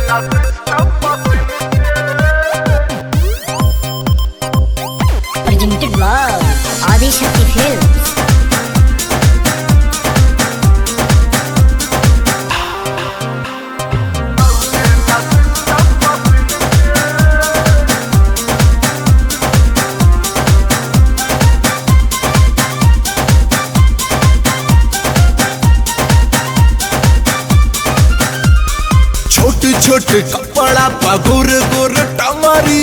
Presented by Adi Shakti Films. छोट छोट कपड़ा पगुर गुर टमारी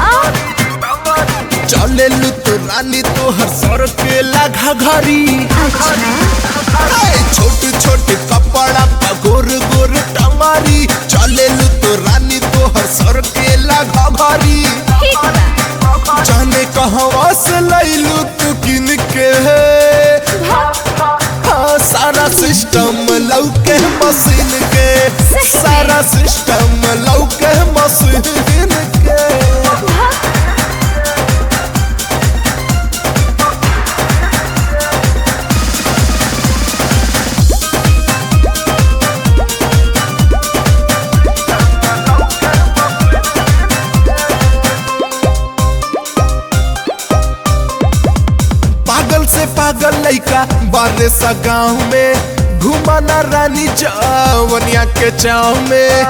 चले लू तो रानी तो हर सर के लगा घरी छोट छोट कपड़ा पगुर गुर टमारी चले लू तो रानी तो हर सर के लगा घरी जाने कहवा से लैलू तू किन के हाँ, सारा सिस्टम लौके मशीन के सारा सिस्टम लौके मशीन के पागल से पागल लइका बारे सा गाँव में घुमाना रानी चावनिया के चाव में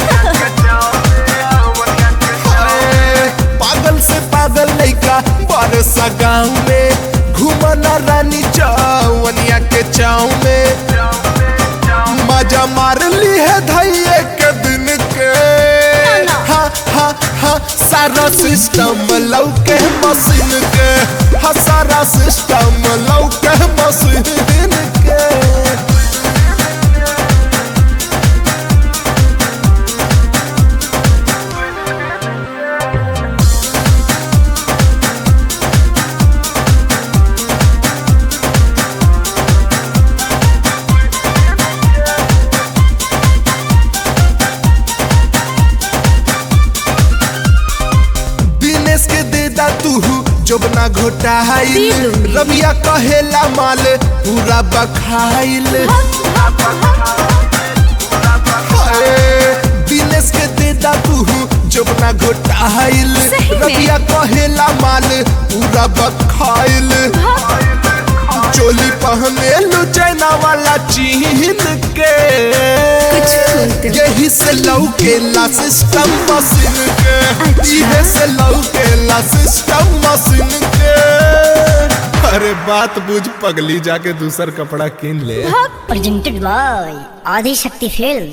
हाय, पागल से पागल लइका बारे सा गाँव में घुमाना रानी चावनिया के चाव में मजा मार ली है धैये के दिन के हा हा हा सारा सिस्टम लौके मशीन के हा सारा सिस्टम लौके मशीन के दिनेश के देदा तू जोबना घोटाइल रबिया कहेला माल पूरा बखाइल हाय, दिनेश के देदा तू जोबना घोटाइल सही में? रबिया कहेला माल पूरा बखाइल चोली पहने लो चाइना वाला चीन के यही से लौकेला सिस्टम मशीन के इहे से लौकेला सिस्टम मशीन के अरे बात बुझ पगली जाके दूसर कपड़ा किन ले Presented by Adi Shakti Films.